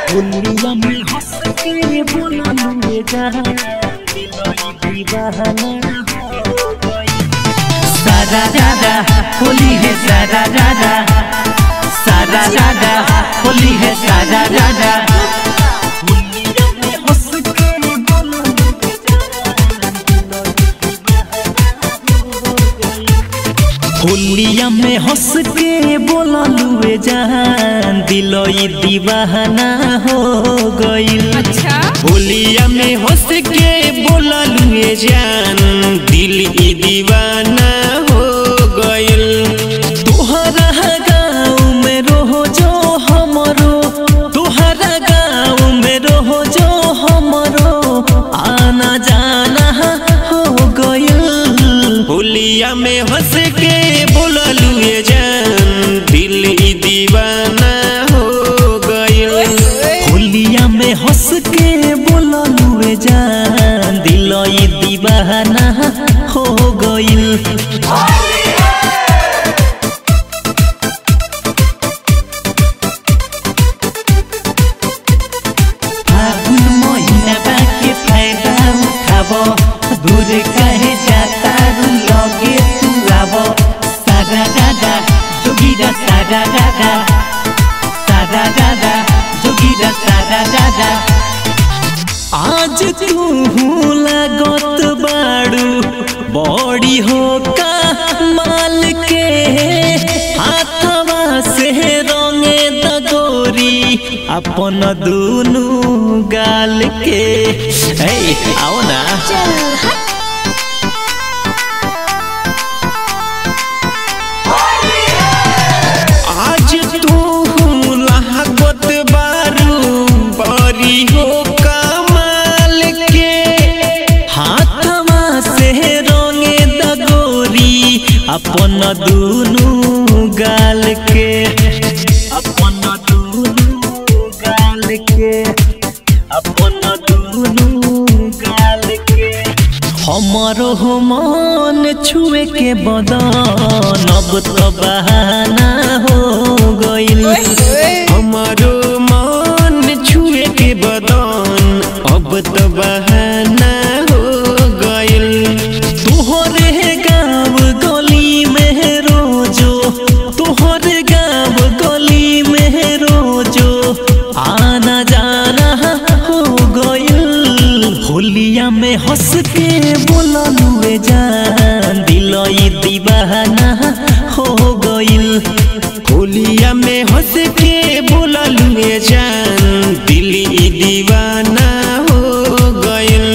दुनिया में हंस के बोला लूंगे जहाँ दीवाना हो गई सारा रारा होली है सारा रारा सारा रारा होली है सारा रारा दुनिया में हंस के बोला लूंगे होलिया में हंस के बोला लुए जहान दिलोई दीवाना हो गईल अच्छा होलिया में हंस के बोला लुए जान दिल ई दीवाना हो गईल तोहरा गाँव में रहो जो हमरो तोहरा गाँव में रहो जो हमरो आना जाना हो गईल होलिया में हंस के बोला लुए जान दिल ई दीवाना हो गईल होलिया में हंस के बोला लुए जान दिल ई दीवाना हो गईल फागुन महीना बाके फायदा उठाब दूर कहे जाता रू लगे तू आब सारा दादा जोगीरा सारा दादा सारा दादा जोगीरा सारा दादा आज तू लागत बाड़ू बड़ी हो का माल के हाथवा से रंगे दगोरी अपन दुनु गाल के ए आओ ना आज तू लागत बारू बड़ी हो कमाल के हाथवा से रंगे दगोरी अपन दुनु गाल के अपन दुनु गाल के अपन दुनु गाल के हमारो हो मन छुए के बदन अब तो बहाना हो गईल हमारो मन छुए के बदन अब तो बहाना हो गईल तोहरे गाँव गली में रोजो तोहरे गाँव गली में रोजो आना जाना हो गईल होलिया में हंस के बोला लुए जान दिलई दीवाना हो गईल होलिया में हंस के बोला लुए जान दिल ई दीवाना हो गईल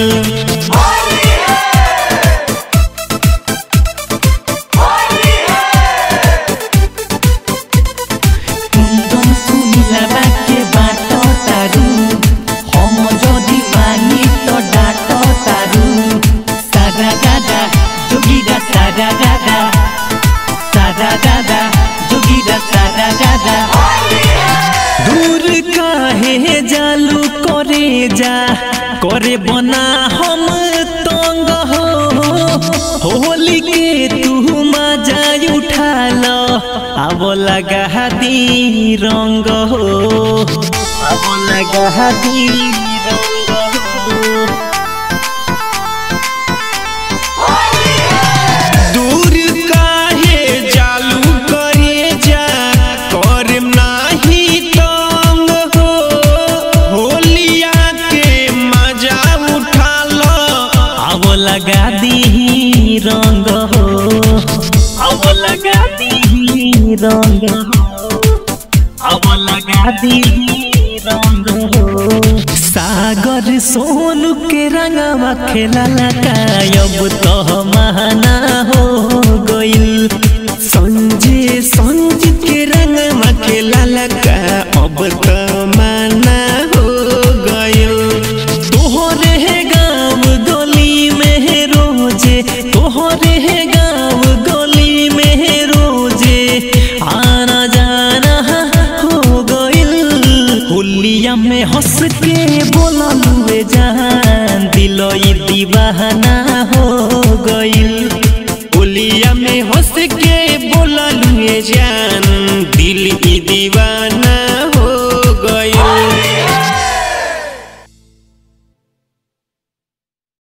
कुंदन सुनिला बाके बाटो तारू हम जदि मानी तो डाटो तारू सारा दादा जोगीरा सारा दादा सारा दादा जोगीरा सारा दादा दूर काहे जालू करे जा करे बना हम तंग हो होली के तू मजा उठा लो अब लगा दी रंग हो अब लगा दी रंग हो दूर काहे जालू करे जा करम नाही तंग हो होलिया के मजा उठा लो अब लगा दी रंग हो अब लगा दी रंग हो अब लगा दी रंग हो सागर सोनू के रंगवा खेला अब तो महाना हो गईल संजय संज के रंगवा खेला अब तो माना हो गईल तोहरे गाँव गली में रोजे तोहरे गाँव गली में रोजे आना जाना हो गईल होलिया में हंस के बोला लुए जान दिलोई दीवाना हो गईल होलिया में हंस के बोला लुए जान दिल ई दीवाना